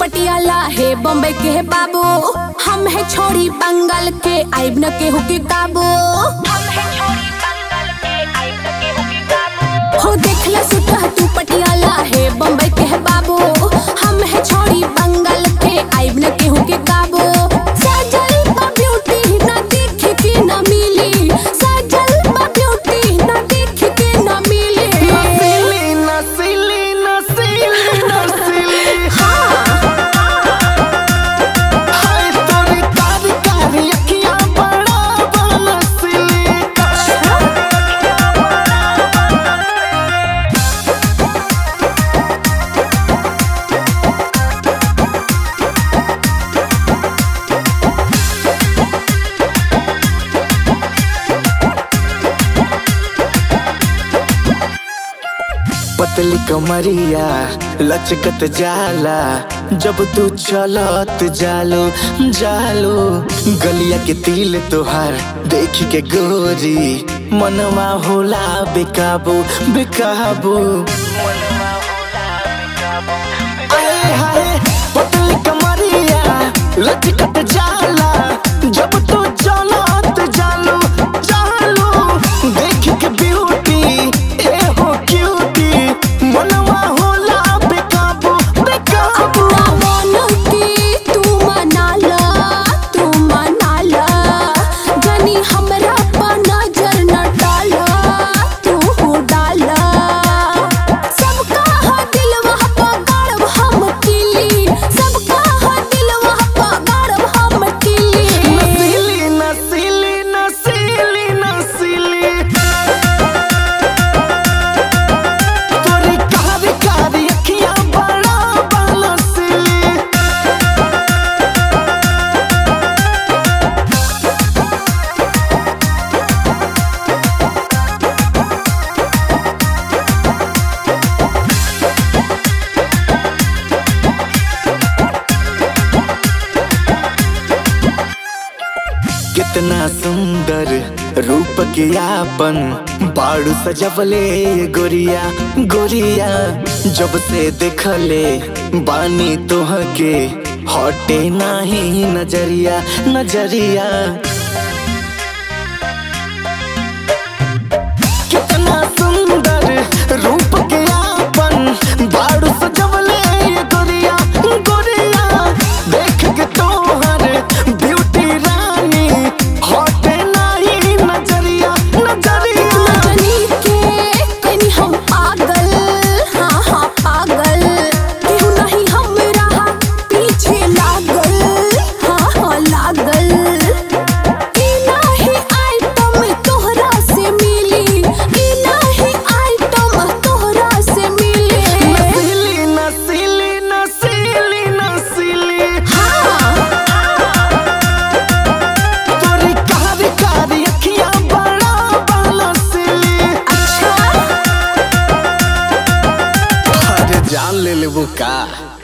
पटियाला है बॉम्बे के है बाबू हम है छोड़ी बंगाल के आइब न केहू के काबू हो देखला सुटा तू पटियाला है बॉम्बे के है बाबू हम है छोड़ी बंगाल के आइब न केहू के काबू सजल बा ब्यूटी ना देख के ना मिली सजल बा ब्यूटी ना देख के ना मिली नसीली नसीली नसीली नसीली हाय तोरी कारी कारी अखियां बड़ा बनसीली पतली कमरिया लचकत जाला जब तू चलत जालो जालो गलिया के तिल तोहार देख के गोरी मनवा होला बेकाबू बेकाबू आए हाय पतली कमरिया लचकत जाला जब तू चलत जालो जालो देख के ब्यूटी ए हो क्यूटी मनवा होला बेकाबू बेकाबू अपना मन के तू मनाला तू मनाला जनी हमरा पर नजर न डाला तू हो डाला सबका हा दिलवा पर गाड़ब हम किली सबका हा दिलवा पर गाड़ब हम किली नसीली नसीली नसीली नसीली तोरी कारी कारी अखियां बड़ा बनसीली कितना सुंदर रूप के आपन बाड़ू सजवले गोरिया गोरिया जब से देखले बानी तोह के हटे नाही नजरिया नजरिया कितना सुंदर रूप के आपन बाड़ू सजवले गोरिया गोरिया देख के तोहर ब्यूटी रानी हटे नाही नजरिया नजरिया जनी के कनी हम पागल हाँ हाँ पागल केहू नहीं हमरा पीछे लागल हाँ हाँ लागल ई नाही आइटम तोहरा से मिली ई नाही आइटम तोहरा से मिली नसीली नसीली नसीली नसीली हाँ तोरी कारी कारी अखियां बड़ा बनसीली अच्छा अरे जान ले लेबू का